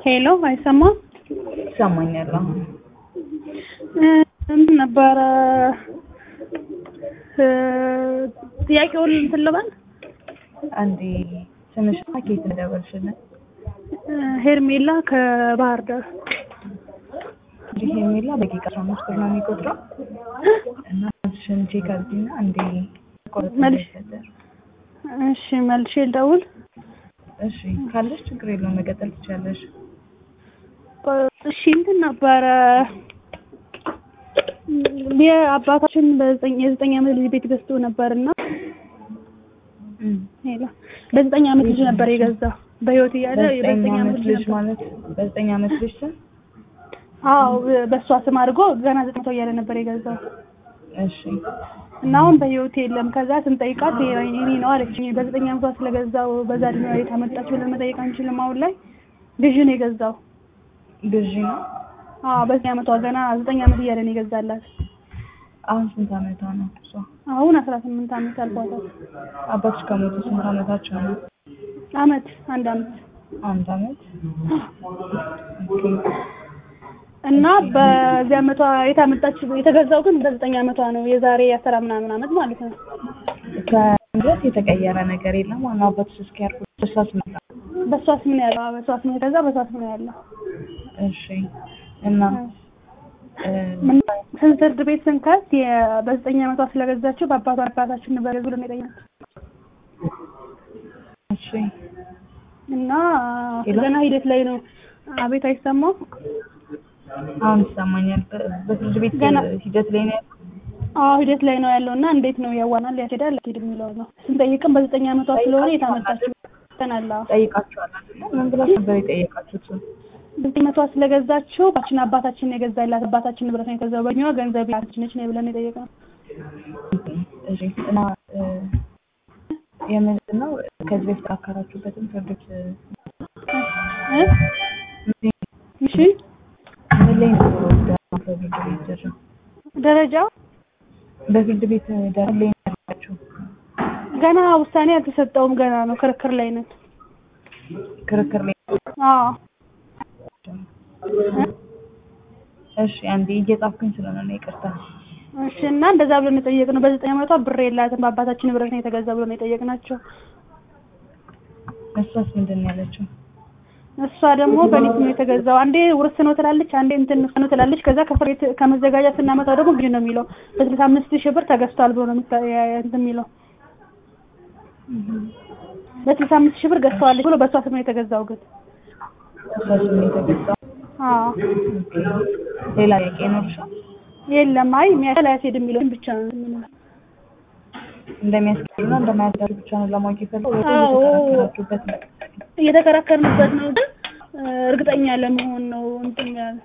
ሄሎ አይሰማም? ይሰማኛል። አሁን እንትን ነበረ ጥያቄውን እንትን ልበል። አንዴ ስምሽና ከየት እንደደወልሽልን? ሄርሜላ ከባህር ዳር። እንግዲህ ሄርሜላ በደቂቃ አስራ አምስት ብር ነው የሚቆጥረው እና ስምሽን ቼክ አድርጊና አንዴ ቆረጥ መልሽ። እሺ መልሼ ልደውል። እሺ ካለሽ ችግር የለውም መቀጠል ትችያለሽ። እሺ እንትን ነበረ የአባታችን በዘጠኝ የዘጠኝ ዓመት ልጅ ቤት ገዝቶ ነበርና እም። ሄሎ በዘጠኝ ዓመት ልጅ ነበር የገዛው በህይወት እያለ በዘጠኝ ዓመት ልጅ ነበር። ማለት በዘጠኝ ዓመት ልጅ ስም አዎ በእሷ ስም አድርጎ ገና ዘጠኝ መቶ እያለ ነበር የገዛው እሺ እና አሁን በህይወት የለም። ከዛ ስንጠይቃት የኔ ነው አለች። በዘጠኝ ዓመቷ ስለገዛው በዛ እድሜዋ የት አመጣች ብለን መጠየቅ አንችልም። አሁን ላይ ልጅ ነው የገዛው። ግዢ ነው። አዎ በዘጠኝ ዓመቷ ገና ዘጠኝ ዓመት እያለ ነው የገዛላት። አሁን ስንት ዓመቷ ነው እሷ? አሁን አስራ ስምንት ዓመት አልፏታል። አባትሽ ከሞቱ ስንት ዓመታቸው ነው? አመት አንድ አመት አንድ ዓመት። ኦኬ እና በዚህ ዓመቷ የት አመጣች የተገዛው ግን በዘጠኝ ዓመቷ ነው የዛሬ አስራ ምናምን ዓመት ማለት ነው። ከድረስ የተቀየረ ነገር የለም። ዋናው አባትሽ እስኪያርፉ ድረስ አስመጣ። በሷ ስም ነው ያለው። አዎ፣ በሷ ስም ነው የገዛ በሷ ስም ነው ያለው። እሺ እና እ፣ ምን ፍርድ ቤት ስንከስ የ- በዘጠኝ ዓመቷ ስለገዛችው በአባቷ አባታችን ንበረ ብሎ ነው የጠየቁት እሺ እና ሄሎ? ገና ሂደት ላይ ነው። አቤት አይሰማም? አሁን ይሰማኛል። በ- በፍርድ ቤት ገና- ሂደት ላይ ነው ያለው። አዎ ሂደት ላይ ነው ያለው እና እንዴት ነው ያዋናል ያስሄዳል ያስሄድ የሚለው ነው። ስንጠይቅም በዘጠኝ ዓመቷ ስለሆነ የታመጣችው ተናላ ጠይቃችኋል አይደለ? ምን ብላችሁ ነበር የጠየቃችሁት? በዘጠኝ ዓመቷ ስለገዛችው ባችን አባታችን ነው የገዛላት አባታችን ንብረት ነው የገዛው በእኛዋ ገንዘብ ያችን ነች ነው ብለን የጠየቅነው። እሺ እና እ፣ የምንድን ነው ከዚህ በፊት አካራችሁበትም ፍርድ ቤት እ፣ እ? እሺ ምን ላይ ነበረ ወደ ፍርድ ቤት ደረጃ? ደረጃው በፍርድ ቤት ደረጃ ላይ ነው ያላችሁ? ገና ውሳኔ አልተሰጠውም። ገና ነው ክርክር ላይ ነን። ክርክር ላይ አዎ እሺ አንዴ እየጻፍኩኝ ስለሆነ ነው ይቅርታ። እሺ እና እንደዛ ብሎ ነው የጠየቅነው። በዘጠኝ ዓመቷ ብር የላትም በአባታችን ንብረት ነው የተገዛ ብሎ ነው የጠየቅናቸው። እሷስ ምንድን ነው ያለችው? እሷ ደግሞ በሊዝ ነው የተገዛው። አንዴ ውርስ ነው ትላለች፣ አንዴ እንትን ነው ትላለች። ከዛ ከፍሬ ከመዘጋጃ ስናመጣው ደግሞ ግዢ ነው የሚለው። በስልሳ አምስት ሺህ ብር ተገዝቷል ብሎ ነው የሚታ- ያ- እንትን የሚለው። በስልሳ አምስት ሺህ ብር ገዝተዋለች ብሎ በእሷ ስም ነው የተገዛው ግን እሷስ ምን የተገዛው? አዎ ሌላ ጥያቄ ይኖርሻል? የለም። አይ የሚያስል አያስሄድ የሚለው ብቻ ነው እንትን የምንለው። እንደሚያስኬድና እንደማያስኬድ ብቻ ነው ለማወቅ የፈለገው ወይ አዎ። የተከራከራችሁበት ነው? እየተከራከርንበት ነው ግን እ፣ እርግጠኛ ለመሆን ነው እንትን ያለ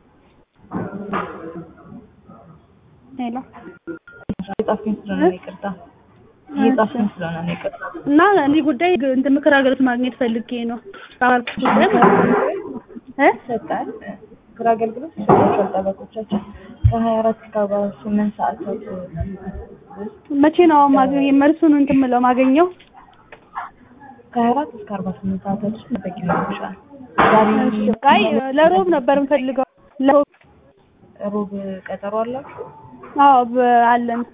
ሄሎ እየጻፍኩኝ ስለሆነ ነው ይቅርታ። እየጻፍኩኝ ስለሆነ ነው ይቅርታ። እና እኔ ጉዳይ ግ- እንትን ምክር አገልግሎት ማግኘት ፈልጌ ነው ባልኩት ጉዳይ ማለት ነው። እ ይሰጣል። ምክር አገልግሎት ይሰጣቸዋል ጠበቆቻችን ከሀያ አራት እስከ አርባ ስምንት ሰዓታት ውስጥ መቼ ነው ማግኘ መልሱን እንትን የምለው ማገኘው? ከሀያ አራት እስከ አርባ ስምንት ሰዓታት ውስጥ መጠቅ ይኖርሻል። ዛሬ አይ ለሮብ ነበር የምፈልገው። ለሮብ ሮብ ቀጠሮ አላችሁ? አዎ በ- አለን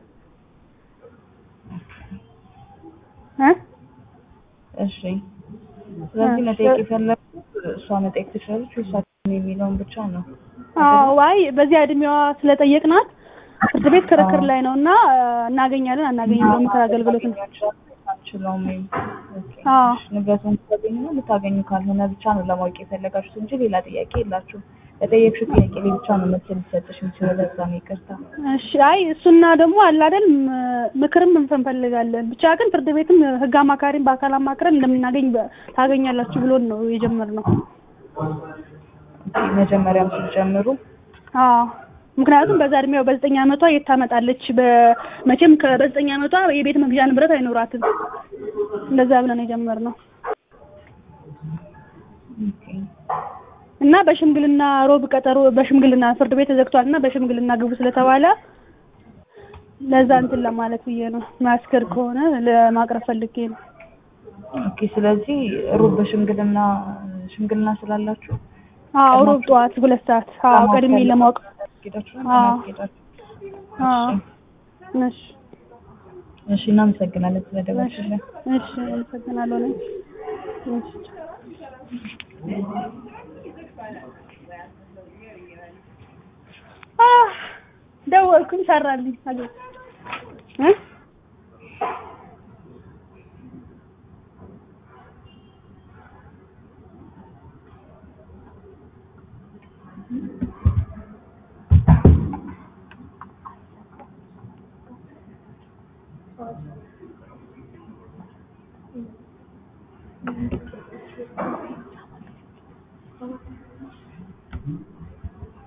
እ እሺ። ስለዚህ መጠየቅ የፈለጉት እሷ መጠየቅ ትችላለች ወይ እሷ የሚለውን ብቻ ነው። አዎ አይ በዚያ እድሜዋ ስለጠየቅናት ፍርድ ቤት ክርክር ላይ ነው እና እናገኛለን አናገኝም በምክር አገልግሎት ነው። አንችለውም ወይም ኦኬ። አዎ እሺ፣ ንብረቱን ልታገኙ ነው ልታገኙ ካልሆነ ብቻ ነው ለማወቅ የፈለጋችሁት እንጂ ሌላ ጥያቄ የላችሁም። ለጠየቅሽው ጥያቄ ላይ ብቻ ነው መልስ ሊሰጥሽ የሚችለው። ለዛ ነው ይቅርታ። እሺ አይ እሱና ደግሞ አለ አይደል ም- ምክርም እንፈልጋለን። ብቻ ግን ፍርድ ቤትም ህግ አማካሪም በአካል አማክረን እንደምናገኝ በ- ታገኛላችሁ ብሎን ነው የጀመርነው። ኦኬ፣ መጀመሪያም ስትጀምሩ አዎ ምክንያቱም በዛ እድሜው በዘጠኝ ዓመቷ የት ታመጣለች? በመቼም ከ- በዘጠኝ ዓመቷ የቤት መግዣ ንብረት አይኖራትም። እንደዛ ብለን የጀመርነው ኦኬ። እና በሽምግልና ሮብ ቀጠሮ በሽምግልና ፍርድ ቤት ተዘግቷል እና በሽምግልና ግቡ ስለተባለ ለዛ እንትን ለማለት ብዬ ነው። ማስከር ከሆነ ለማቅረብ ፈልጌ ነው። ኦኬ። ስለዚህ ሩብ በሽምግልና ሽምግልና ስላላችሁ አዎ ሮብ ጠዋት ሁለት ሰዓት አዎ ቀድሜ ለማወቅ አስጌዳችሁ አዎ። አስጌዳችሁ አዎ እሺ እሺ እናመሰግናለን ስለደወልሽልን እሺ አመሰግናለሁ እኔም። እሺ አህ ደወልኩኝ ሰራልኝ አገኘሁ እ